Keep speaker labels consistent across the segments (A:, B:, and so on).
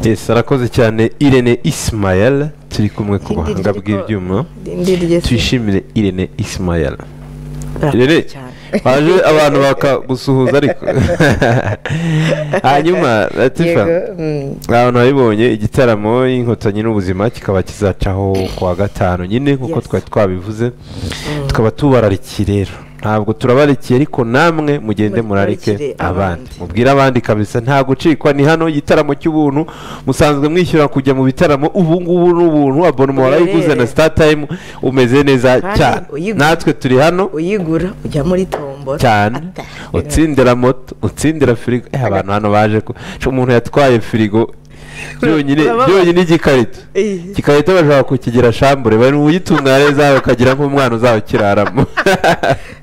A: yesi arakoze cyane irene isimayel turi kumwe ku buhanga bw'ibyuma tuyishimire irene isimayel irene waje abantu bakagusuhuza ariko hanyuma latifa abantu babibonye igitaramo y'inkotanyi n'ubuzima kikaba kizacaho kuwa gatanu nyine nk'uko
B: Yes.
A: twari twabivuze tukaba tubararikiye rero ntabwo turabarikiye ariko namwe mugende murarike
B: Murarikire
A: abandi
B: abandi.
A: mubwire abandi kabisa nta gucikwa ni hano igitaramo cy'ubuntu musanzwe mwishyura kujya mu bitaramo ubu ngubu ni ubuntu abonoma warayiguze na sitatayimu umeze neza
B: Kandi
A: cyane
B: uyigura.
A: natwe turi hano
B: uyigura ujya muri tombora
A: cyane utsindira moto utsindira firigo eh abantu hano baje ku Sho umuntu yatwaye firigo byonyine
B: Urababara.
A: byonyine igikarito
B: Eh.
A: igikarito bashobora kukigira shambure bari mu uyitunganya zawe ukagira nk'umwana uzawukiraramo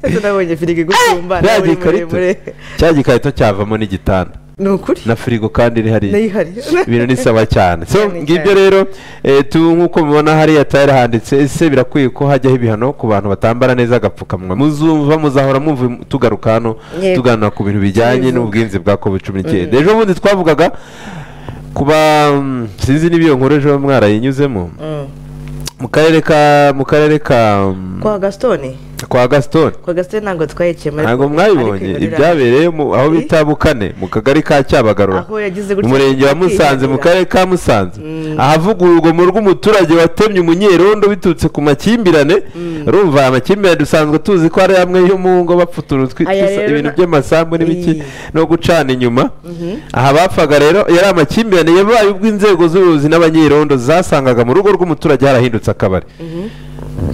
B: ese nabonye firigo igusumba
A: cya
B: nawe uri
A: gikarito
B: muremure
A: cya gikarito cyavamo n'igitanda
B: ni ukuri
A: na firigo kandi iri hariya
B: nayo ihari
A: ibintu ni sawa cyane so
B: Cyane
A: ngibyo
B: cyane.
A: rero eh, tu nk'uko mubona hariya tayari handitse ese birakwiye ko hajyaho ibihano ku bantu batambara neza agapfukamunwa muzumva muzahora mwumva tugaruka hano
B: Yego.
A: tuganira ku bintu bijyanye
B: Tubivuga.
A: n'ubwinzi bwa covid cumi n'icyenda ejo bundi twavugaga kuba mm, sinzi niba iyo nkuru ejo mwarayinyuzemo
B: Mm.
A: mu karere ka mu karere ka mm,
B: kwa gasitoni
A: kwa gaston
B: kwa gasitoni ntabwo twayiciyemo ariko-
A: ntabwo
B: ariko
A: mwabibonye
B: ibirori
A: ibyabereye mu- aho
B: Eh.
A: bita bukane mu kagari ka cyabagarura
B: aho yagize gutya
A: umurenge wa musanze mu karere ka musanze ahavugururwa mu rw'umuturage watemye umunyerondo biturutse ku makimbirane urumva aya makimbirane dusanzwe tuzi ko ari amwe yo mu ngo bapfuta urutwi
B: Aya
A: dusa-
B: rero
A: ibintu
B: na-
A: by'amasambu n'ibiki
B: Iyi.
A: no gucana inyuma aha bapfaga rero yari amakimbirane yabaye ubwo inzego z'ubuyobozi n'abanyerondo zasangaga mu rugo rw'umuturage harahindutse akabari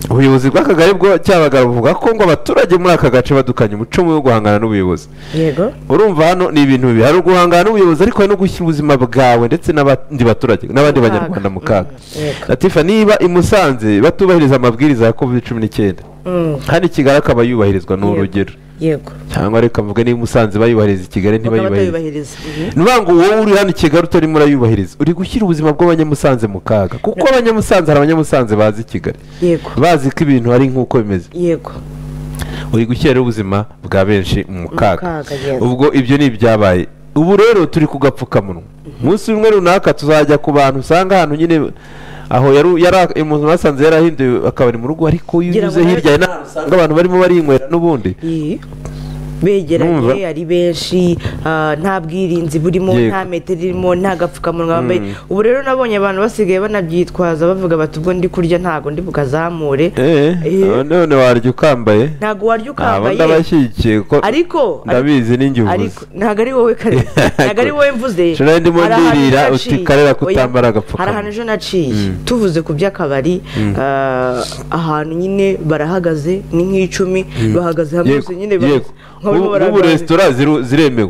A: ubuyobozi bw'akagari bwo cyabagara buvuga ko ngo abaturage muri aka gace badukanye umuco mubi wo guhangana n'ubuyobozi
B: yego
A: urumva hano ni ibintu bibi hari uguhangana n'ubuyobozi ariko hari no gushyira ubuzima bwawe ndetse n'abandi baturage n'abandi
B: Mu kaga.
A: banyarwanda mu kaga
B: Mm, yego.
A: latifa niba i musanze batubahiriza amabwiriza ya covid cumi n'icyenda
B: Mm,
A: hano i kigali akaba yubahirizwa ni urugero
B: yego
A: cyangwa reka mvuge niba i musanze bayubahiriza i kigali
B: bakaba
A: ntibayubahirize
B: batayubahiriza Mhm.
A: ni ukuvuga ngo wowe uri hano i kigali utarimo urayubahiriza uri gushyira ubuzima bw'abanyamusanze mu kaga kuko abanyamusanze hari abanyamusanze bazi i kigali
B: yego
A: bazi ko ibintu ari nk'uko bimeze
B: yego
A: uri gushyira ubuzima bwa benshi mu kaga
B: kaga, yes.
A: ubwo ibyo ni ibyabaye ubu rero turi ku gapfukamunwa umunsi umwe runaka tuzajya ku bantu usanga ahantu nyine aho yari- yari- umuntu basanze yarahinduye akabari mu rugo ariko iyo
B: Ngira ngo
A: unyuze
B: nawe-
A: hirya hari n'ahantu usanga abantu barimo barinywera n'ubundi
B: Iyi.
A: Numva.
B: begeranye ari benshi ah, nta bwirinzi burimo
A: Yego.
B: nta metero irimo nta gapfukamunwa bambaye ubu rero nabonye abantu basigaye banabyitwaza bavuga bati ubwo ndi kurya ntabwo ndi bukazamure
A: eh
B: Eh.
A: none warya ukambaye
B: ntabwo warya
A: aba
B: ukambaye
A: ndabashyigikiye ko
B: ariko
A: ndabizi n'ingivuze
B: ariko ntabwo ari wowe kare ntabwo ari wowe mvuze
A: Shira ndi mu
B: Hari ahantu
A: ndirira
B: naciye.
A: uti karera kutambara
B: Oya,
A: agapfukamunwa.
B: hari ahantu ejo naciye tuvuze ku by'akabari ah, ahantu nyine barahagaze ni nk'icumi bahagaze hamwe
A: Yego,
B: bose nyine
A: yego.
B: barimo
A: Ubu- ubu
B: baraganira.
A: resitora ziru- ziremewe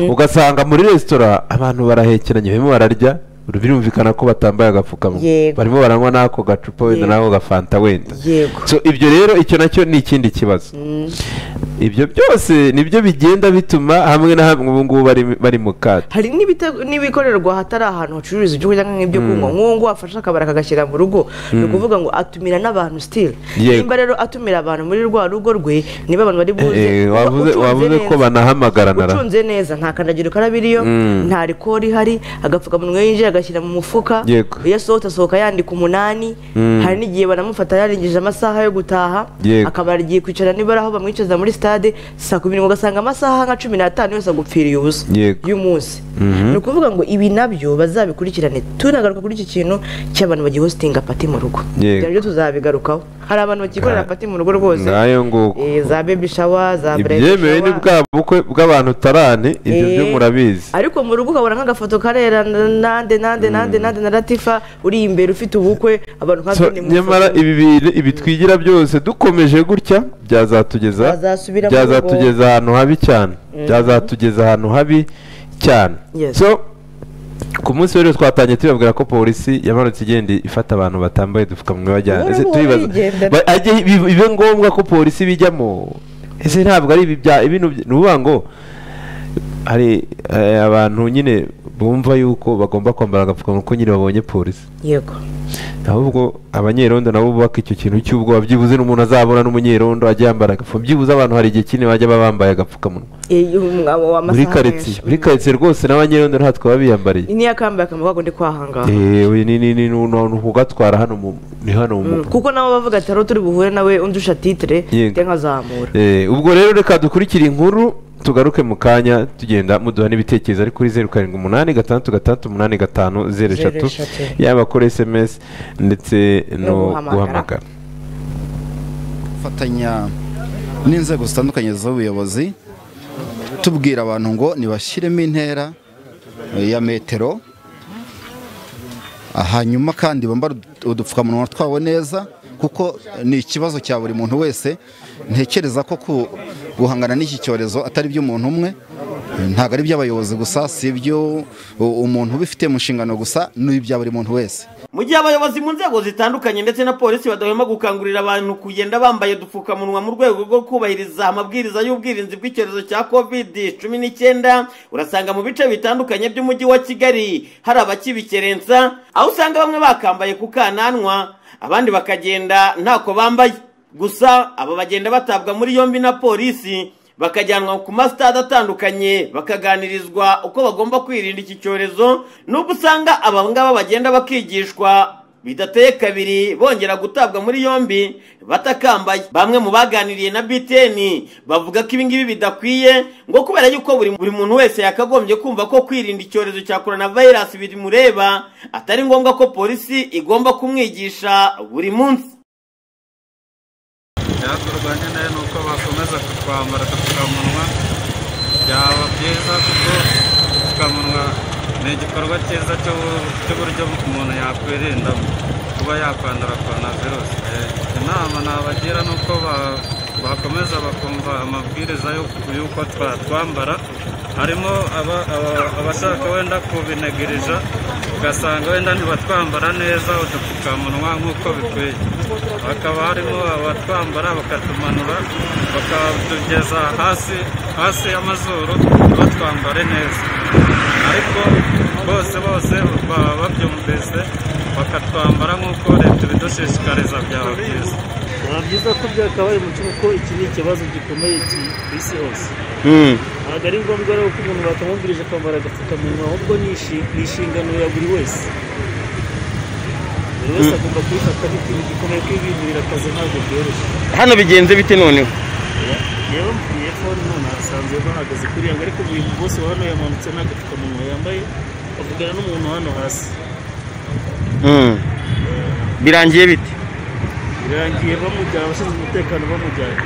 A: ugasanga muri resitora abantu barahekeranye barimo bararya birumvikana ko batambaye agapfukamunwa
B: Yego.
A: barimo baranywa n'ako gacupa wenda
B: Yego.
A: n'ako gafanta wenda
B: Yego.
A: So, ibyo rero icyo nacyo ni ikindi kibazo ibyo byose nibyo bigenda bituma hamwe na hamwe ubu ngubu bari- bari mu kato
B: hari n'ibite- n'ibikorerwa hatari ahantu hacururiza ibyo kurya nk'ibyo kunywa nk'uwo nguwo afashe akabari akagashyira mu rugo ni ukuvuga ngo atumira n'abantu sitire
A: Yego.
B: nimba rero atumira abantu muri rwa rugo rwe niba abantu bari buze
A: Eh, eh,
B: uba
A: wavuze
B: utunze
A: wavuze ko
B: neza.
A: banahamagarana ra.
B: ucunze neza nta kandagira ukarabe iriyo nta rikori ihari agapfukamunwa iyo yinjiye agashyira mu mufuka
A: Yego.
B: iyo asohotse asohoka yandika umunani hari n'igihe banamufata yarangije amasaha yo gutaha
A: Yego.
B: akaba agiye kwicara niba ari aho bamwicaza muri sitade saa kumi n'imwe ugasanga amasaha nka cumi n'atanu yose agupfiriye ubusa
A: Yego.
B: y'umunsi ni ukuvuga ngo ibi nabyo bazabikurikirane tunagaruka kuri iki kintu cy'abantu bagihositinga pati mu rugo
A: Yego.
B: ibyo nabyo tuzabigarukaho hari abantu bakikorera
A: Nga-
B: pati mu rugo rwose
A: ngayo nguko
B: Eh, za bebi shawa za brede
A: ibyemewe ni bwa bukwe bw'abantu tarane ibyo byo
B: Eh,
A: murabizi
B: ariko mu rugo ukabona nk'agafoto karera n- nande nande nande nande na latifa uri imbere ufite ubukwe abantu nka
A: So,
B: Doni mu
A: nyamara
B: ifoto.
A: ibi bintu- ibi twigira byose dukomeje gutya byazatugeza
B: Bazasubira mu
A: byazatugeza ahantu habi cyane byazatugeza ahantu habi cyane
B: Yes.
A: so ku munsi w'ejo twatangiye tubabwira ko polisi yamanutse igenda ifata abantu batambaye udupfukamunwa bajyana
B: Buhoro
A: ese
B: buhoro
A: tubibaza
B: igenda.
A: Ba- ajye bi- bibe ngombwa ko polisi bijyamo ese ntabwo ari ibi bya ibintu by- ni ukuvuga ngo hari eh, abantu nyine bumva yuko bagomba kwambara agapfukamunwa ko nyine babonye polisi
B: yego
A: ahubwo abanyerondo nabo bubaka icyo kintu cy'ubwoba byibuze n'umuntu azabona n'umunyerondo ajya yambara agapfukamunwa byibuze abantu hari igihe kinini bajya baba bambaye agapfukamunwa
B: Eh, umugabo
A: muri
B: w'amasaha
A: karitsiye
B: menshi.
A: muri karitsiye rwose n'abanyerondo ntatwe baba biyambariye
B: Iyi niyo akambaye akamaro kako ndi kwahangara
A: yewe ni ni ni ni ni ukugatwara hano mu ni hano mu mugo
B: kuko nabo bavuga ati rero turi buhure nawe undusha titire
A: Yego.
B: njya nkazamura
A: Eh, ubwo rero reka dukurikire inkuru tugaruke mu kanya tugenda muduha n'ibitekerezo ari kuri zeru karindwi umunani gatandatu gatandatu umunani gatanu zeru
B: Zeru
A: eshatu
B: eshatu.
A: yaba kuri esemesi ndetse
B: No
A: no
B: guhamagara.
A: guhamagara
C: gufatanya n'inzego zitandukanye z'ubuyobozi tubwira abantu ngo nibashyiremo intera eh, ya metero Ah, hanyuma kandi bambara udu- udupfukamunwa twabo neza kuko ni ikibazo cya buri muntu wese ntekereza ko ku- guhangana n'iki cyorezo atari iby'umuntu umwe eh, ntabwo ari iby'abayobozi gusa si ibyo u- umuntu ubifite mu nshingano gusa ni ibya buri muntu wese
D: mu gihe abayobozi mu nzego zitandukanye ndetse na polisi badahwema gukangurira abantu kugenda bambaye udupfukamunwa mu rwego rwo kubahiriza amabwiriza y'ubwirinzi bw'icyorezo cya covid cumi n'icyenda urasanga mu bice bitandukanye by'umujyi wa kigali hari abakibikerensa aho usanga bamwe bakambaye ku kananwa abandi bakagenda ntako bambaye gusa aba bagenda batabwa muri yombi na polisi bakajyanwa ku masitade atandukanye bakaganirizwa uko bagomba kwirinda iki cyorezo nubwo usanga aba ngaba bagenda bakigishwa bidateye kabiri bongera gutabwa muri yombi batakambaye bamwe mu baganiriye na btn bavuga ko ibingibi bidakwiye ngo kubera yuko buri, buri muntu wese yakagombye kumva ko kwirinda icyorezo cya coronavirus bimureba atari ngombwa ko polisi igomba kumwigisha buri munsi
E: byaturwanya nayo ni uko bakomeza kutwambara udupfukamunwa byaba byiza kuko udupfukamunwa ni igikorwa cyiza cyo- cy'uburyo umuntu yakwirinda kuba yakwandura korona virusi inama nabagira ni uko ba- bakomeza bakumva amabwiriza y'uko- y'uko twatwambara harimo aba- aba- abashaka wenda kubinegirija ugasanga wenda ntibatwambara neza udupfukamunwa nk'uko bikwiye hakaba harimo abatwambara bakatumanura bakatugeza hasi hasi y'amazuru batwambare neza ariko bose bose baba babyumvise bakatwambara nk'uko leta ibidushishikariza byaba byiza
F: biba byiza ko byakabaye umuco kuko iki ni ikibazo gikomeye ki- ku isi hose ntabwo ari ngombwa rero ko umuntu bakamubwirije kwambara agapfukamunwa ahubwo ni inshi- ni inshingano ya buri wese buri wese agomba kubifata nk'ikintu gikomeye kwibinurira akazi ntabwo byoroshye
D: hano bigenze bite noneho
F: rero mvuye ko none hasanzwe bahagaze kuri yango ariko buri muntu wose hano yamanutse nta gapfukamunwa yambaye avugana n'umuntu hano hasi
D: birangiye bite
F: birangiye bamujyana abashinzwe umutekano bamujyana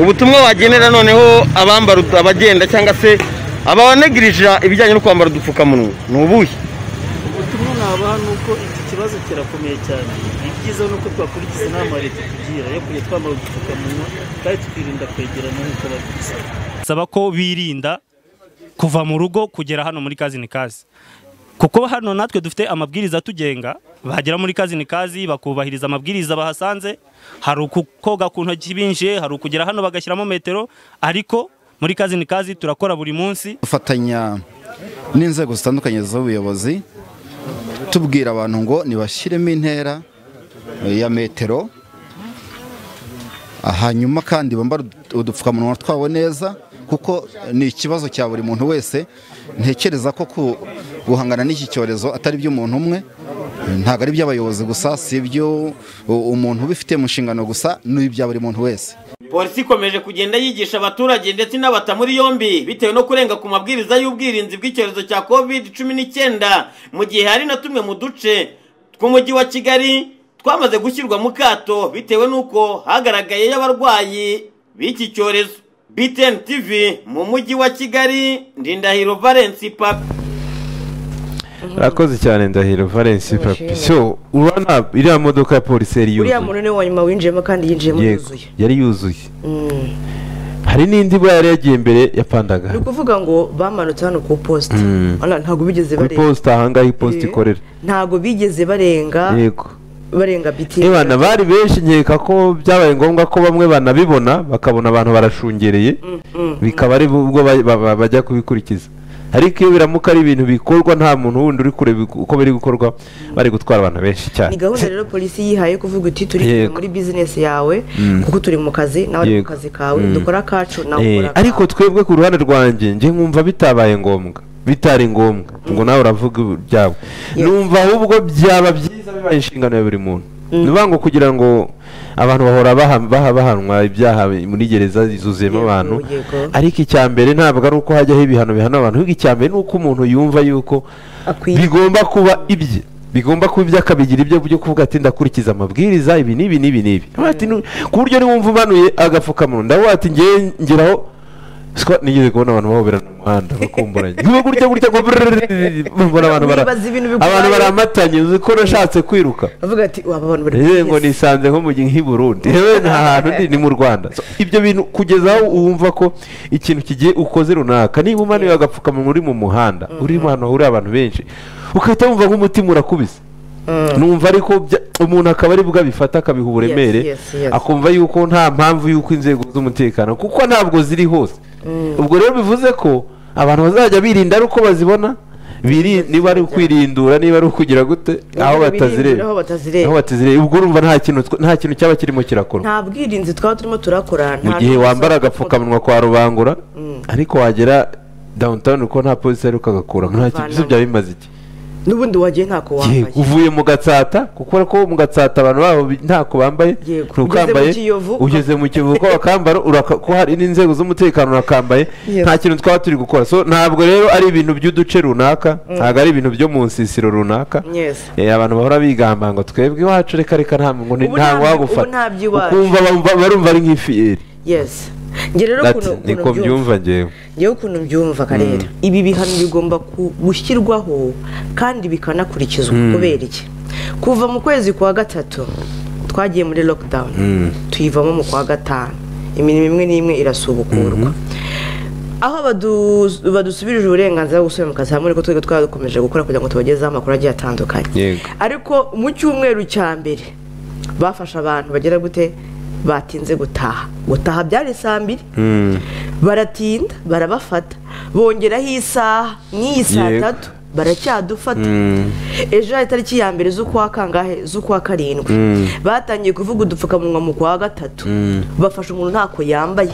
D: ubutumwa wagenera noneho abambara utu- abagenda cyangwa se abanegirija ibijyanye no kwambara udupfukamunwa ni ubuhe
F: ubutumwa nabaha ni uko iki kibazo kirakomeye cyane ibyiza ni uko twakurikiza inama ya leta itugira yo kujya twambara udupfukamunwa kandi tukirinda kwegerana nk'uko babisaba
G: saba ko birinda kuva mu rugo kugera hano muri kazi ni kazi kuko hano natwe dufite amabwiriza atugenga bagera muri kazi ni kazi bakubahiriza amabwiriza bahasanze hari ukoga ku ntoki binjiye hari ukugera hano bagashyiramo metero ariko muri kazi ni kazi turakora buri munsi
C: dufatanya n'inzego zitandukanye z'ubuyobozi tubwira abantu ngo nibashyiremo intera eh, ya metero Ah, hanyuma kandi bambara ud- udupfukamunwa twabo neza kuko ni ikibazo cya buri muntu wese ntekereza ko ku- guhangana n'iki cyorezo atari iby'umuntu umwe eh, ntabwo ari iby'abayobozi gusa si ibyo u- umuntu ubifite mu nshingano gusa ni ibya buri muntu wese
D: polisi ikomeje kugenda yigisha abaturage ndetse n'abata muri yombi bitewe no kurenga ku mabwiriza y'ubwirinzi bw'icyorezo cya covid cumi n'icyenda mu gihe hari na tumwe mu duce tw'umujyi wa kigali twamaze gushyirwa mu kato bitewe n'uko hagaragayeyo abarwayi b'iki cyorezo btn tv mu mujyi wa kigali ndindahiro valence papi
A: urakoze cyane ndahiro valence papi
B: Turashimira.
A: so urabona iriya modoka ya polisi yari
B: uriya
A: yuzuye
B: muntu niwe wa nyuma winjiyemo kandi yinjiyemo
A: Yego,
B: yuzuye
A: yari yuzuye hari n'indi bwa yari yagiye mbere yapandaga
B: ni ukuvuga ngo bamanutse hano ku iposita Wala, ntabwo bigeze
A: kuri
B: barenga
A: posita ahangaha iposita
B: Eh,
A: ikorera
B: ntabwo bigeze barenga
A: yego
B: barenga biti
A: niba bari benshi nkeka ko byabaye ngombwa ko bamwe banabibona bakabona abantu barashungereye bikaba ari bwo ba- ba- ba- bajya kubikurikiza ariko iyo biramuka ari ibintu bikorwa nta muntu wundi uri kureba uko biri gukorwa bari gutwara abantu benshi cyane
B: ni gahunda rero polisi yihaye kuvuga iti turi
A: Yego.
B: muri bizinesi yawe kuko turi mu kazi nawe uri mu
A: Yego.
B: kazi kawe dukora akacu nawe
A: Eh,
B: ukora akawe
A: ariko twebwe ku ruhande rwanjye njye nkumva bitabaye ngombwa bitari ngombwa ngo nawe uravuga ibyawe numva ahubwo byaba byiza bibaye inshingano ya buri muntu ni ukuvuga ngo kugira ngo abantu bahora baha- baha- bahanwa ibyaha muri gereza zuzuyemo
B: Yego,
A: abantu
B: yego.
A: ariko icya mbere ntabwo ari uko hajyaho ibihano bihana abantu ahubwo icya mbere ni uko umuntu yumva yuko
B: Akwiye.
A: bigomba kuba ibye bigomba kuba ibyo akabigira ibyo byo kuvuga ati ndakurikiza amabwiriza ibi n'ibi n'ibi n'ibi Ati, "Nu- ku buryo niwumva umanuye agapfukamunwa ndavuga ati ngewe ngeraho siko nigeze kubona abantu bahobera mu muhanda bakumburanye nkuba gutya gutya ngo brrrr, mbona abantu bara-
B: Wibaza ibintu bigubaye.
A: abantu baramatanye uzi ko nashatse kwiruka
B: bavuga ati waba abantu bari
A: yewe ngo
B: muri bizinesi
A: nisanze nko mu gihe nk'i Burundi yewe nta hantu ndi ni mu Rwanda So, ibyo bintu kugeza aho wumva ko ikintu kigiye ukoze runaka niba umanuye agapfukamunwa uri mu muhanda uri ahantu hahurira abantu benshi ugahita wumva nk'umutima urakubise numva ariko bya- umuntu akaba ari bwo abifata akabiha uburemere
B: Yes, yes, yes.
A: akumva yuko nta mpamvu yuko inzego z'umutekano kuko ntabwo ziri hose ubwo rero bivuze ko abantu bazajya birinda ari uko bazibona biri- niba ari ukwirindura niba ari ukugira gute aho batazireba
B: aho batazireba
A: aho batizireye ubwo urumva nta kintu tw- nta kintu cyaba kirimo kirakorwa
B: nta bwirinzi twaba turimo turakora
A: mu
B: nta
A: gihe
B: n'ubusa-
A: wambara agapfukamunwa kwa rubangura ariko wagera downtown uko nta polisi ari ukagakura nta kintu ibyo byaba bimaze iki
B: n'ubundi wagiye ntako
A: Yego,
B: wambaye
A: uvuye mu gatsata kuko ko mu gatsata abantu babo bi- ntako bambaye
B: Yego,
A: ntukambaye
B: ugeze mu Kiyovu,
A: ugeze mu kiyovu uko bakambara uraka- ko hari n'inzego z'umutekano urakambaye
B: Yes.
A: nta kintu twaba turi gukora so ntabwo rero ari ibintu by'uduce runaka ntabwo ari ibintu byo mu nsisiro runaka
B: Yes.
A: Eh, abantu bahora bigamba ngo twebwe iwacu reka reka nta ngo ni-
B: Ubu
A: nta
B: nta- ubu
A: wagufata
B: nta by'iwacu.
A: ukumva bumva- barumva ari nk'ifiyeri
B: yes njye rero
A: Ati,
B: ukuntu
A: niko
B: ukuntu mbyumva
A: mbyumva ngewe
B: njyewe ukuntu mbyumva karere ibi bihano bigomba ku- gushyirwaho kandi bikanakurikizwa kubera iki kuva mu kwezi kwa gatatu twagiye muri lockdown tuyivamo mu kwa gatanu imirimo imwe n'imwe irasubukurwa aho badu- badusubirije uburenganzira bwo gusubira mu kazi hamwe ariko twebwe twari dukomeje gukora kugira ngo tubagezeho amakuru agiye atandukanye
A: Yego.
B: ariko mu cyumweru cya mbere bafashe abantu bagera gute batinze gutaha gutaha byari saa mbiri baratinda barabafata bongeraho isaha n'iyi saa
A: Yego.
B: tatu baracyadufata ejo hari itariki ya mbere z'ukwa kangahe z'ukwa karindwi batangiye kuvuga udupfukamunwa mu kwa gatatu bafashe umuntu ntako yambaye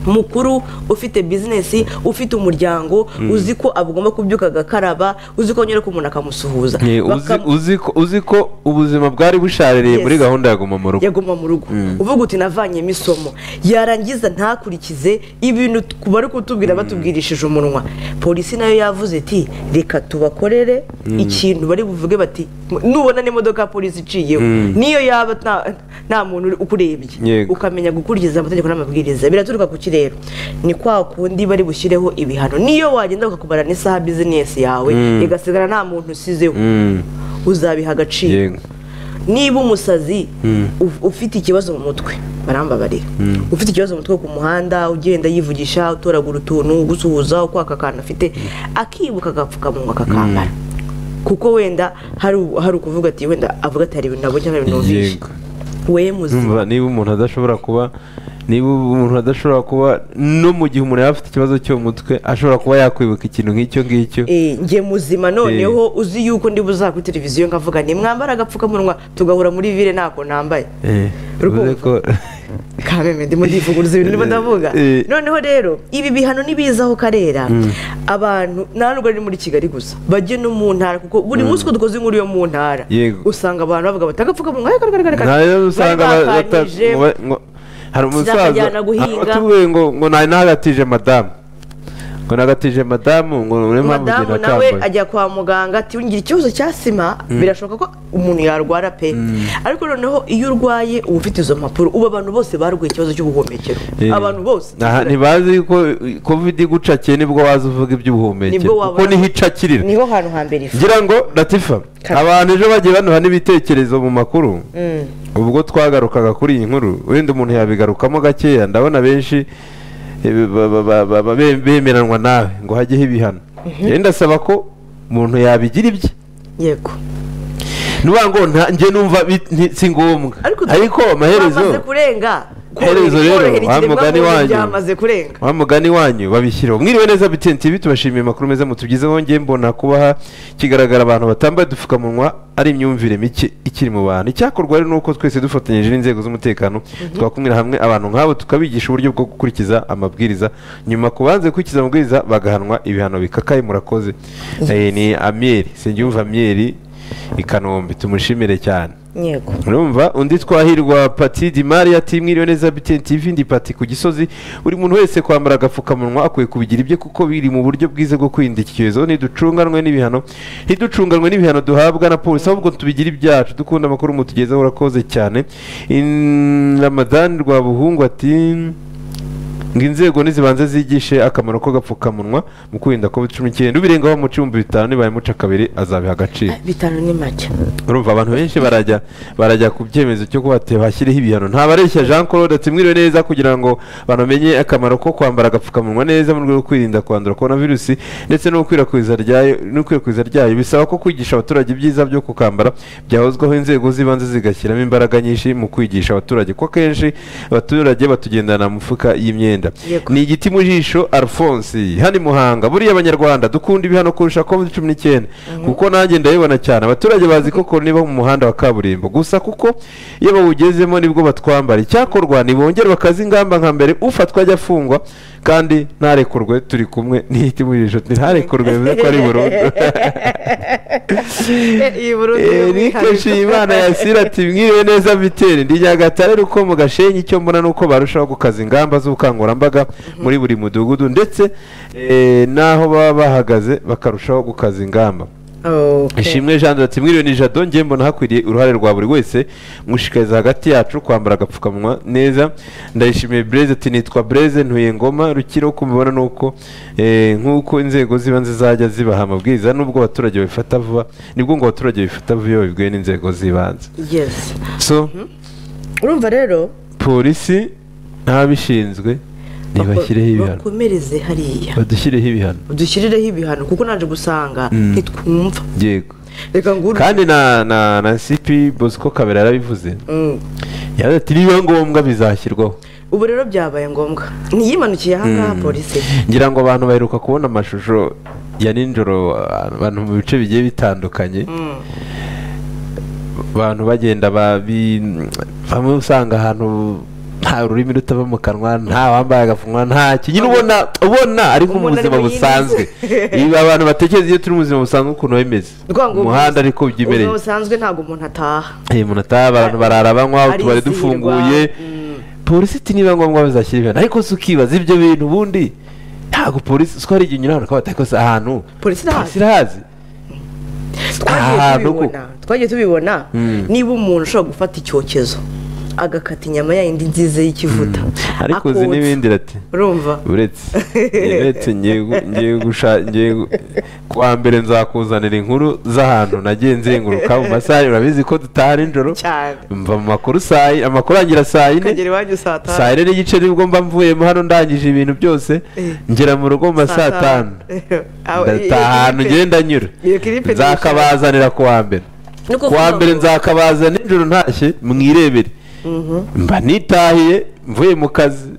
B: mukuru ufite bizinesi ufite umuryango uzi ko agomba kubyuka agakaraba uzi ko nyine ko umuntu akamusuhuza
A: Eh, uzi-
B: Bakam-
A: uzi ko- uzi ko ubuzima bwari bushaririye muri
B: Yes.
A: gahunda ya guma mu rugo
B: yaguma mu rugo uvuga uti navanyemo isomo yarangiza ntakurikize ibintu t- bari kutubwira batubwirishije umunwa polisi nayo yavuze iti reka tubakorere ikintu bari buvuge bati nubona n'imodoka ya polisi iciyeho niyo yaba nta- nta muntu uri- ukurebye
A: Yego.
B: ukamenya gukurikiza amategeko n'amabwiriza biraturuka ku kirere ni kwa kundi bari bushyireho ibihano niyo wagenda ukakumara n'isaha bizinesi yawe igasigara nta muntu usizeho uzabiha agaciro
A: Yego.
B: niba umusazi uf- ufite ikibazo mu mutwe barambabarira ufite ikibazo mu mutwe ku muhanda ugenda yivugisha utoragura utuntu gusuhuza ukwaka akantu afite akibuka agapfukamunwa akakambara kuko wenda hari u- hari ukuvuga ati wenda avuga ati hari ibintu nabonye hari ibintu numvise
A: Yego.
B: we muzima
A: Urumva, niba umuntu adashobora kuba niba umuntu adashobora kuba no mu gihe umuntu yaba afite ikibazo cyo mu mutwe ashobora kuba yakwibuka ikintu nk'icyo ngicyo
B: Eh, njye muzima noneho uzi yuko ndi buza kuri televiziyo nkavuga nti mwambare agapfukamunwa tugahura muri vile ntako nambaye
A: Eh, bivuze ko
B: kameme ndimo ndivuguruza ibintu ndimo ndavuga
A: Eh.
B: noneho rero ibi bihano nibizaho karera abantu nta nubwo ari muri kigali gusa bajye no mu ntara kuko buri munsi ko dukoze inkuru yo mu ntara
A: Yego.
B: usanga abantu bavuga bati agapfukamunwa reka reka reka reka."
A: ntayo usanga
B: Bari
A: ba- bata-
B: bakanije.
A: ngo ba- ngo- hari umusaza
B: Sinakajyana guhinga.
A: atubwiye ngo ngo nari nagatije madamu ngo nagatije madamu ngo niyo mpamvu njye
B: madamu nawe
A: nakambaye
B: ajya kwa muganga ati ngira ikibazo cya sima birashoboka ko umuntu yarwara pe ariko noneho iyo urwaye uba ufite izo mpapuro ubu abantu bose barwaye ikibazo cy'ubuhumekero
A: Eh,
B: abantu bose
A: aha, ntibazi yuko eh, covid igucakiye nibwo waza uvuga iby'ubuhumekero
B: Nibwo wabona-
A: kuko niho icakirira
B: niho hantu hambere iva
A: ngira ngo latifa abantu ejo bagiye banuha n'ibitekerezo mu makuru ubwo twagarukaga kuri iyi nkuru wenda umuntu yabigarukamo gakeya ndabona benshi eh, ba- ba- ba- ba- ba- be- bemeranwa nawe ngo hajyeho ibihano rero ndasaba ko umuntu yabigira ibye
B: yego
A: nuvuga ngo nta- njye numva bi- nti- si ngombwa
B: Ariko-
A: ariko amaherezo
B: bamaze kurenga
A: Iherezo rero,
B: korohera
A: wa
B: ikiremwa
A: mugani
B: muntu
A: wanyu.
B: byamaze kurenga
A: wa mugani wanyu babishyiraho mwiriwe neza bitn tv tubashimiye amakuru meza mutugezeho ngiye mbona kubaha kigaragara abantu batambaye udupfukamunwa ari imyumvire mike ikiri mu bantu icyakorwa rero ni uko twese dufatanyije n'inzego z'umutekano twakumira hamwe abantu nk'abo tukabigisha uburyo bwo gukurikiza amabwiriza nyuma ku banze gukurikiza amabwiriza bagahanwa ibihano bikakaye murakoze Eh, ni amiyeri sengiyumva amiyeri i kanombe tumushimire cyane
B: yego
A: urumva undi twahirwa pati di maria ti mwiriwe neza btn tv ndi pati ku gisozi buri muntu wese kwambara agapfukamunwa akwiye kubigira ibye kuko biri mu buryo bwiza bwo kwirinda iki cyorezo ntiducunganwe n'ibihano ntiducunganwe n'ibihano duhabwa na polisi ahubwo tubigira ibyacu dukunda amakuru mutugezeho urakoze cyane In- ramadani rwa buhungu ati ngo inzego nizibanze zigishe akamaro k'agapfukamunwa mu kwirinda covid cumi n'icyenda ubirengaho mu cumbi bitanu nibaye muca kabiri azabiha agaciro
B: bitanu ni make
A: urumva abantu benshi barajya barajya ku cyemezo cyo kuba bate- bashyiriho ibihano ntabareshya jean claude tumwiriwe neza kugira ngo bamenye akamaro ko kwambara agapfukamunwa neza mu rwego rwo kwirinda kwandura korona virusi ndetse no gukwirakwiza ryayo n'ikwirakwiza ryayo bisaba ko kwigisha abaturage ibyiza byo kukambara byahozwaho inzego z'ibanze zigashyiramo imbaraga nyinshi mu kwigisha abaturage ko akenshi abaturage batugendana mu mufuka y'imyenda
B: Yego.
A: ni igiti mu jisho alphonse hano i muhanga buriya abanyarwanda dukunda ibihano kurusha covid cumi n'icyenda kuko nanjye ndabibona cyane abaturage bazi ko korona iba mu muhanda wa kaburimbo gusa kuko iyo bawugezemo nibwo batwambara icyakorwa nibongere bakaza ingamba nka mbere ufatwa ajya afungwa kandi ntarekurwe turi kumwe n'igiti mu jisho ntarekurwe bivuze ko ari burundu
B: iyi burundu
A: Eric Nshimiyimana yasira ati mwiriwe neza biteri ndi Nyagatare ruko mu gashenyi icyo mbona nuko barushaho gukaza ingamba z'ubukangurambaga muri buri mudugudu ndetse eh, n'aho baba bahagaze bakarushaho gukaza ingamba ishimwe jean de ati mwiriwe ni jado njye mbona hakwiriye uruhare rwa buri wese mushishikariza hagati yacu kwambara agapfukamunwa neza ndayishimiye breze ati nitwa breze ntuye ngoma rukira uko mubibona ni uko eh, nk'uko inzego z'ibanze zajya zibaha amabwiriza nubwo abaturage babifata vuba nibwo ngo abaturage babifata vuba iyo babibwiwe n'inzego z'ibanze
B: yesi
A: so
B: urumva rero
A: polisi n'ababishinzwe ntibashyireho ibihano
B: bakomereze hariya
A: badushyireho ibihano
B: dushyirireho ibihano kuko naje gusanga
A: Mm.
B: ntitwumva
A: yego
B: reka nguru
A: kandi na na na sipi bosco kabera yarabivuze
B: Mm.
A: yavuze ati nibiba ngombwa bizashyirwaho
B: ubu rero byabaye ngombwa ntiyimanukiye ahangaha polisi
A: ngira ngo abantu baheruka kubona amashusho ya nijoro abantu mu bice bigiye bitandukanye abantu bagenda babi bamwe usanga ahantu nta rurimi rutava mu kanwa nta wambaye agapfukamunwa nta kintu ubona ubona ariko mu
B: Ubona ari
A: buzima
B: mu yindi
A: busanzwe
B: si.
A: ibi abantu batekereza iyo turi mu buzima busanzwe ukuntu biba bimeze
B: Ni ukuvuga ngo
A: mu muhanda ariko byimereye
B: ubuzima busanzwe ntabwo umuntu ataha
A: Eh, umuntu ataha abantu barara banywa utubari
B: Arizihirwa,
A: dufunguye
B: mm.
A: polisi iti niba ngombwa bazashyira ibintu ariko si ukibaza ibyo bintu ubundi ntabwo polisi siko hari igihe unyura ahantu ukabata ko ahantu
B: Polisi irahazi.
A: irahazi
B: twagiye
A: Ahantu ko.
B: tubibona twagiye tubibona
A: Mm.
B: niba umuntu ushobora gufata icyokezo agakata inyama yayindi nziza y'ikivuta
A: ariko uzi
B: akotsa.
A: n'ibindi rati
B: urumva
A: uretse uretse ngiye gu- ngiye gusha- ngiye gu- kuwa mbere nzakuzanira inkuru z'ahantu nagiye nzenguruka mu masaha urabizi ko dutaha nijoro
B: cyane
A: mva mu makuru saa yi- amakuru arangira saa yine
B: ukagera iwanyu saa tanu
A: saa yine n'igice nibwo mba mvuyemo hano ndangije ibintu byose
B: Eh.
A: ngera mu rugo mu ma saa tanu ndataha ahantu ngenda nyura
B: iyo kiripe
A: nzakabazanira ku wa mbere
B: Ni ukuvuga
A: ku wa mbere
B: ngo-
A: nzakabaza nijoro ntashye mwirebere mba nitahiye mvuye mu kazi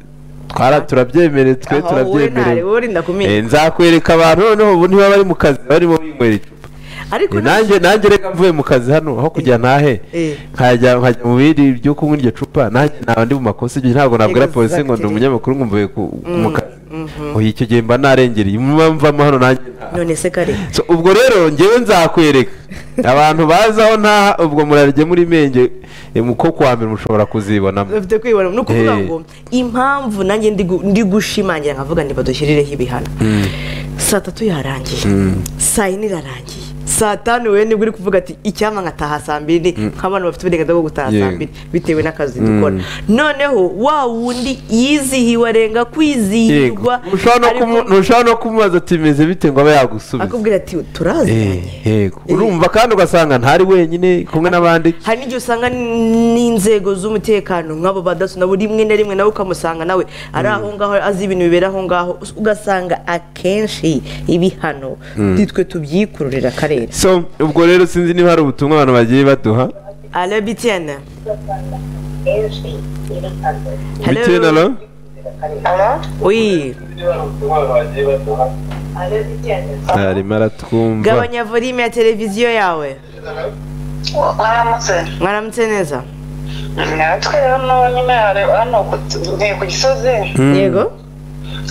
A: twara turabyemerewe twe
B: Aha, wowe ntareba,
A: turabyemerewe
B: wowe ndakumenya.
A: Eh, nzakwereka abantu noneho ubu niba bari mu kazi barimo binywera icupa
B: ariko
A: Eh,
B: nanjye
A: nanjye nanjye reka mvuye mu kazi hano aho kujya ntahe
B: Eh.
A: nkajya nkajya mu bindi byo kunywa iryo cupa nanjye naba ndi mu makosa ibyo ntabwo nabwira polisi ngo ndi
B: Exactly.
A: umunyamakuru ngo mvuye ku- mu kazi oya icyo gihe mba narengereye mvamo hano nanjye ntaha.
B: none se kare
A: So, ubwo rero ngewe nzakwereka abantu bazi aho ntaha ubwo murarye muri menge eh, mu ko kwa mbere mushobora kuzibonamo
B: bafite kwibona ni ukuvuga
A: Eh.
B: ngo impamvu nanjye ndi gu- ndi gushimangira nkavuga ngo badushyirireho ibihano saa tatu yarangiye saa yine irarangiye saa tanu wowe nibwo uri kuvuga ati icyampa nkataha saa mbiri nk'abantu bafite uburenganzira bwo gutaha saa
A: Yego.
B: mbiri bitewe n'akazi dukora noneho wa wundi yizihiwe arenga kwizihirwa
A: ntushobora no
B: ariko
A: kumu- ntushobora no kumubaza ati bimeze bite ngo abe yagusubiza
B: akubwira ati
A: Eh,
B: turaziranye
A: yego
B: Eh.
A: urumva kandi ugasanga ntari wenyine kumwe n'abandi
B: hari n'igihe usanga n'inzego z'umutekano nk'abo badaso nabo rimwe na rimwe nawe ukamusanga nawe ari aho ngaho azi ibintu bibera aho ngaho ugasanga akenshi ibihano twe tubyikururira akarere
A: so ubwo rero sinzi niba hari ubutumwa abantu bagiye baduha
B: arabitiyana
A: bitewe na
B: Hello.
A: lo
B: Oui.
A: arimo aratwumva
B: Gabanya volume ya televiziyo yawe.
H: waramutse
B: Mwaramutse neza.
H: natwe hano nyine hari hano ku- ni ku gisozi
B: Yego.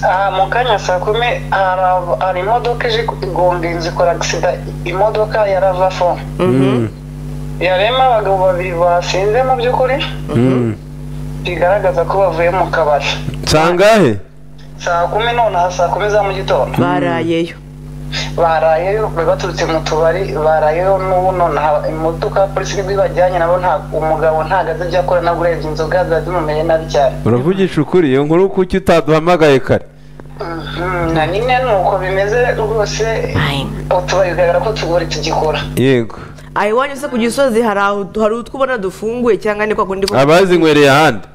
H: aha mu kanya saa kumi hari ab- hari imodoka ije kugonga zikora agisida imodoka ya ravafo yarema abagabo babiri basinze mu by'ukuri bigaragaza ko bavuye mu kabari
A: sangahe
H: saa kumi nonaha saa kumi za mu gitondo
B: Barayeyo.
H: barayeyo baturutse mu tubari barayeyo n'ubu nonaha imodoka ya polisi nibwo ibajyanye nabo nta umugabo ntago ajya akora nabwo urebye inzoga ziba zimumenye nabi cyane
A: uravugisha ukuri iyo nkuru kuki utaduhamagaye kare
H: Mhm, na nyine ni uko bimeze rwose utubari bigaragara ko tugori tugikora
A: yego
B: Ayi wanyu se ku gisozi hari aho hari utwo ubona dufunguye cyangwa ni kwa kundi ko
A: abazinywereye ahandi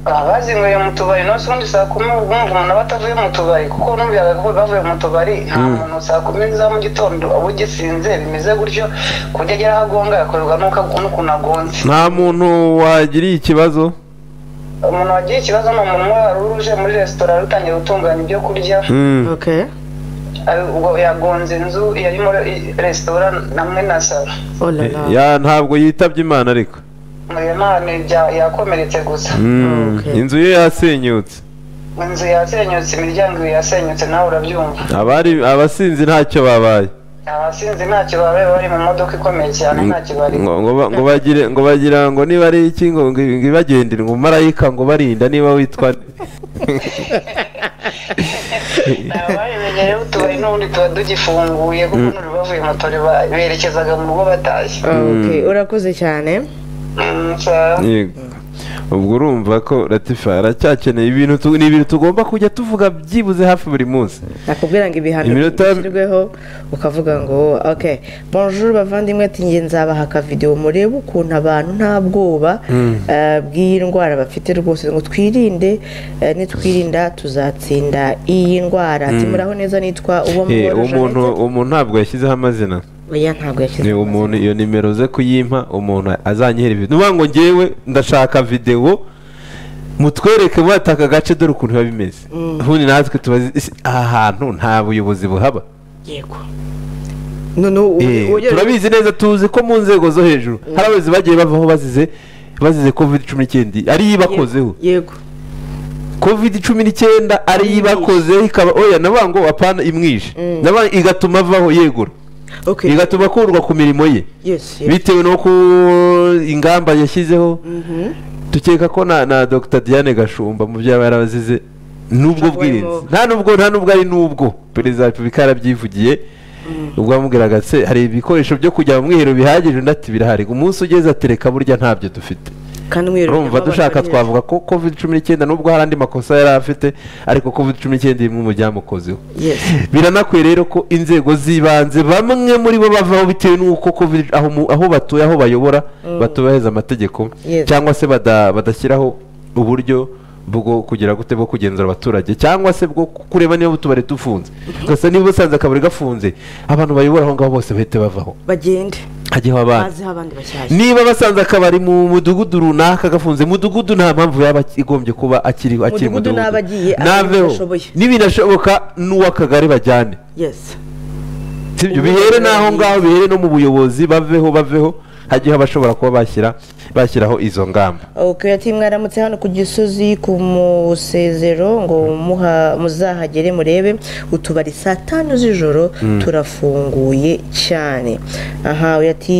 H: abazinyweye mu tubari no ubundi saa kumi bumva umuntu aba atavuye mu tubari kuko numviraga ko bavuye mu tubari nta muntu saa kumi za mu gitondo aba ugisinze bimeze gutyo ku buryo agera aho agonga yakorerwa n'uko ag- n'ukuntu agonze
A: nta muntu wagiriye ikibazo
H: umuntu wagiye ikibazo ni umuntu umwe wari uje muri resitora rutangiye gutunganya ibyo kurya
A: Mm.
B: Okay.
H: ari- ubwo yagonze inzu yari muri i- resitora namwe na salo
B: Oh la la.
A: Ya, ntabwo yitabye imana ariko
H: iyo nta n'ibya- yakomeretse gusa
A: Mm.
B: Okay.
A: inzu ye yasenyutse
H: inzu yasenyutse imiryango ibiri yasenyutse nawe urabyumva
A: abari abasinzi ntacyo babaye
H: abasinzi ntacyo babaye bari mu modoka ikomeye cyane ntacyo bari
A: ngo ngo ba- ngo bagire ngo bagira ngo niba ari iki ngo ngo ngo ibagendere ngo marayika ngo barinda niba witwa
H: ababimenye rero utubari n'ubundi tuba tugifunguye kuko n'uri bavuye mu tubari ba- berekezaga mu rugo batashye
B: Okay, urakoze cyane.
H: Mm, sa-
A: Yego. ubwo urumva ko latifa aracyakeneye ibintu tu- ni ibintu tugomba kujya tuvuga byibuze hafi buri munsi
B: nakubwira ngo ibihano
A: Iminota-
B: bishyirweho ukavuga ngo okay bonjour bavandimwe ati nge nzabaha akavidewo murebe ukuntu abantu nta bwoba eh, bw'iyi ndwara bafite rwose ngo twirinde eh, nitwirinda tuzatsinda iyi ndwara ati muraho neza nitwa uwo
A: Eh, uwo muntu
B: muntu
A: uwo muntu ntabwo yashyizeho amazina
B: oya ntabwo yashyize
A: ni umuntu iyo nimero ze kuyimpa umuntu azanyihera ibintu nuvuga ngo ngewe ndashaka videwo mutwereke muri aka gace dore ukuntu biba bimeze ubundi natwe tubazi ese aha hantu nta buyobozi buhaba
B: yego noneho ubu-
A: Eh,
B: ubu-
A: turabizi neza tuzi ko mu nzego zo hejuru hari abayobozi bagiye bavaho bazize bazize covid cumi n'icyenda ari yo ibakozeho
B: yego
A: covid cumi n'icyenda ari yo ibakozeho ikaba oya navuga ngo apana imwishe Navuga igatuma avaho yegura
B: okay
A: igatuma akurwa ku mirimo ye
B: yes yes
A: bitewe no ku ingamba yashyizeho dukeka ko na na dr diane gashumba mu byo yaba yarabazize n'ubwo
B: Ashobora
A: bwirinzi
B: kuba-
A: nta n'ubwo nta n'ubwo ari n'ubwo perezida wa repubulika yarabyivugiye ubwo yamubwiraga se hari ibikoresho byo kujya mu mwiherero bihagije undi ati birahari umunsi ugeze ati reka burya ntabyo dufite
B: kandi mwirirwa
A: urumva
B: nyuma
A: dushaka
B: abantu
A: twavuga ko covid cumi n'icyenda n'ubwo hari andi makosa yari afite ariko covid cumi n'icyenda imwe mu byamukozeho
B: yes
A: biranakwiye rero ko inzego z'ibanze bamwe muri bo bavaho bitewe n'uko covid aho, mu- aho batuye aho bayobora batubahiriza amategeko
B: Yes.
A: cyangwa se bada- badashyiraho uburyo bwo kugira gute bwo kugenzura abaturage cyangwa se bwo kureba niba utubari dufunze gusa niba usanze akabari gafunze abantu bayobora aho ngaho bose bahite bavaho
B: bagende
A: hajyeho abandi
B: baziho abandi bashyashya
A: niba basanze akabari mu mudugudu runaka gafunze mudugudu nta mpamvu yaba igombye kuba akiri akiri
B: Mudugudu
A: mudugudu
B: n'abagiye,
A: naveho
B: abadashoboye.
A: n'ibinashoboka n'uw'akagari bajyane
B: yes
A: sibyo
B: Ubu
A: bihere
B: rero
A: n'aho
B: ni-
A: ngaho bihere no mu buyobozi baveho baveho hagiye bashobora kuba bashyira bashyiraho izo ngamba
B: Okay, ati mwaramutse hano ku gisozi ku musezero ngo muha- muzahagere murebe utubari saa tanu z'ijoro turafunguye cyane aha uyu ati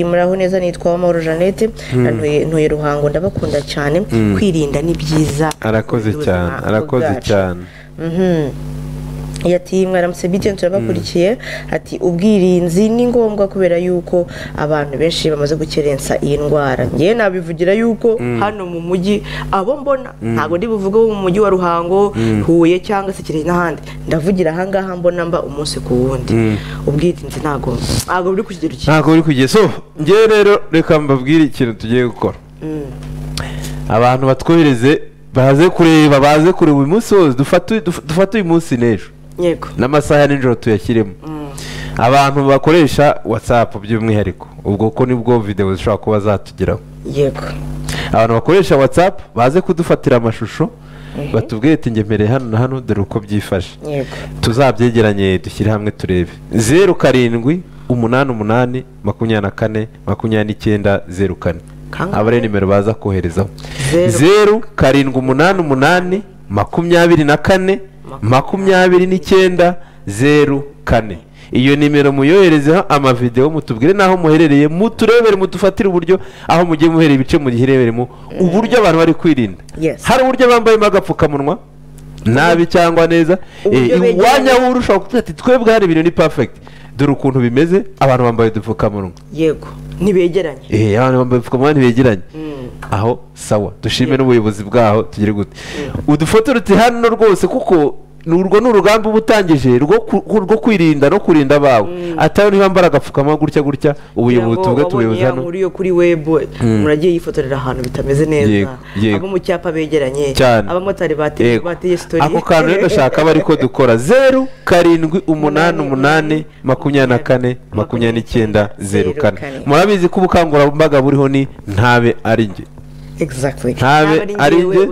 B: muraho neza nitwa Uwamahoro Jeannette na Ntuye- ntuye ruhango ndabakunda cyane kwirinda ni byiza
A: arakoze
B: Ubuzima
A: cyane
B: bwacu.
A: arakoze cyane
B: Mhm. yati mwaramutse bityo turabakurikiye ati ubwirinzi ni ngombwa kubera yuko abantu benshi bamaze gukerensa iyi ndwara ngewe nabivugira yuko hano mu mujyi abo mbona ntabwo ndi buvuge wo mu mujyi wa ruhango huye cyangwa se kirehe n'ahandi ndavugira ahangaha mbona mba umunsi ku wundi ubwirinzi ntabwo ntabwo buri ku kigero cyiza
A: ntabwo buri kugeza so ngewe rero reka mbabwire ikintu tugiye gukora abantu batwohereze baze kureba baze kureba uyu munsi wose dufate duf- dufate uyu munsi n'ejo
B: yego
A: n'amasaha ya nijoro tuyashyiremo abantu bakoresha watsapu by'umwihariko ubwo ko nibwo videwo zishobora kuba zatugeraho
B: yego
A: abantu bakoresha watsapu baze kudufatira amashusho batubwire ati ngemere hano na hano dore uko byifashe
B: yego
A: tuzabyegeranye dushyire hamwe turebe zeru karindwi umunani umunani makumyabiri na kane makumyabiri n'icyenda zeru kane
B: Kangahe?
A: aba ari nimero baza koherezaho
B: Zeru.
A: zeru karindwi umunani umunani makumyabiri na kane makumyabiri n'icyenda zeru kane iyo nimero muyoherezeho amavidewo mutubwire n'aho muherereye muturebere mudufatire uburyo aho mugiye muhereye ibice mugihereberemo uburyo abantu bari kwirinda
B: Yes.
A: hari uburyo bambayemo agapfukamunwa nabi cyangwa neza
B: Uburyo
A: Eh,
B: begeranye.
A: iwanya wowe ushobora kuvuga ati twebwe hari ibintu ni perfect dore ukuntu bimeze abantu bambaye udupfukamunwa
B: yego ntibegeranye
A: eh abantu bambaye udupfukamunwa ntibegeranye aho sawa dushime n'ubuyobozi bwaho tugire gute udufoto ruti hano rwose kuko ni urwo ni urugamba uba utangije rwo ku- rwo kwirinda no kurinda abawe atayo niba mbara agapfukamunwa gutya gutya ubuyobozi tuvuge tubuyobozi hano
B: muri yo kuri webu muragiye yifotorera ahantu bitameze neza
A: Yego, yego.
B: abo mu cyapa begeranye
A: cyane
B: abamotari bateye
A: Yego.
B: bateye sitori
A: ako kantu rero ndashaka aba ariko dukora zeru karindwi umunani umunani makumyabiri na kane makumyabiri n'icyenda zeru kane
B: Zeru kane.
A: murabizi ko ubukangurambaga buriho ni ntabe ari njye
B: exactly
A: ntabe ari njye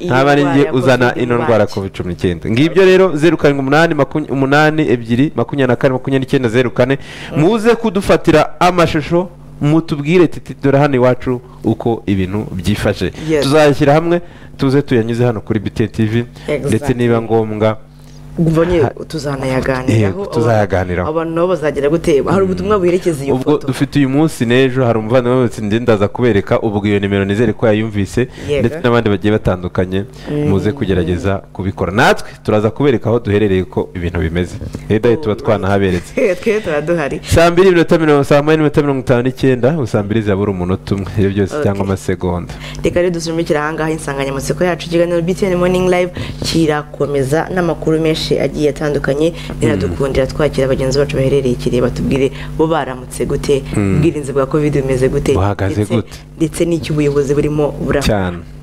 A: ntabe ari njye uzana ino ndwara
B: covid
A: covid cumi n'icyenda ngibyo rero zeru karindwi umunani makumya- umunani ebyiri makumyabiri na kane makumyabiri n'icyenda zeru kane muze kudufatira amashusho mutubwire titi dore hano iwacu uko ibintu byifashe
B: Yes.
A: tuzayashyira hamwe tuze tuyanyuze hano kuri bite tv ndetse
B: Exactly.
A: niba ngombwa
B: ubonye
A: Ha-
B: tuzanayaganiraho
A: Yego, tuzayaganiraho.
B: abantu nabo bazagira guteba hari ubutumwa buherekeza iyo
A: ubwo
B: foto
A: dufite uyu munsi n'ejo hari umuvandimwe wese njye ndaza kubereka ubwo iyo nimero nizere ko yayumvise
B: Yego.
A: ndetse n'abandi bagiye batandukanye muze kugerageza kubikora natwe turaza kubereka aho duherereye ko ibintu bimeze hedaye tuba twanahaberetse
B: twe tuba duhari
A: saa mbiri iminota mirongo saa moya n'iminota mirongo itanu n'icyenda saa mbiri zabura umunota umwe ibyo byose
B: Okay.
A: cyangwa amasegonda
B: reka rero dusumikire ahangaha insanganyamatsiko yacu ikiganiro btn morning live kirakomeza n'amakuru menshi agiye atandukanye biradukundira twakira bagenzi bacu baherereye ikireba tubwire bo baramutse gute ubwirinzi bwa covid bumeze gute
A: Buhagaze
B: ndetse-
A: gute?
B: ndetse n'icyo ubuyobozi burimo burafata
A: cyane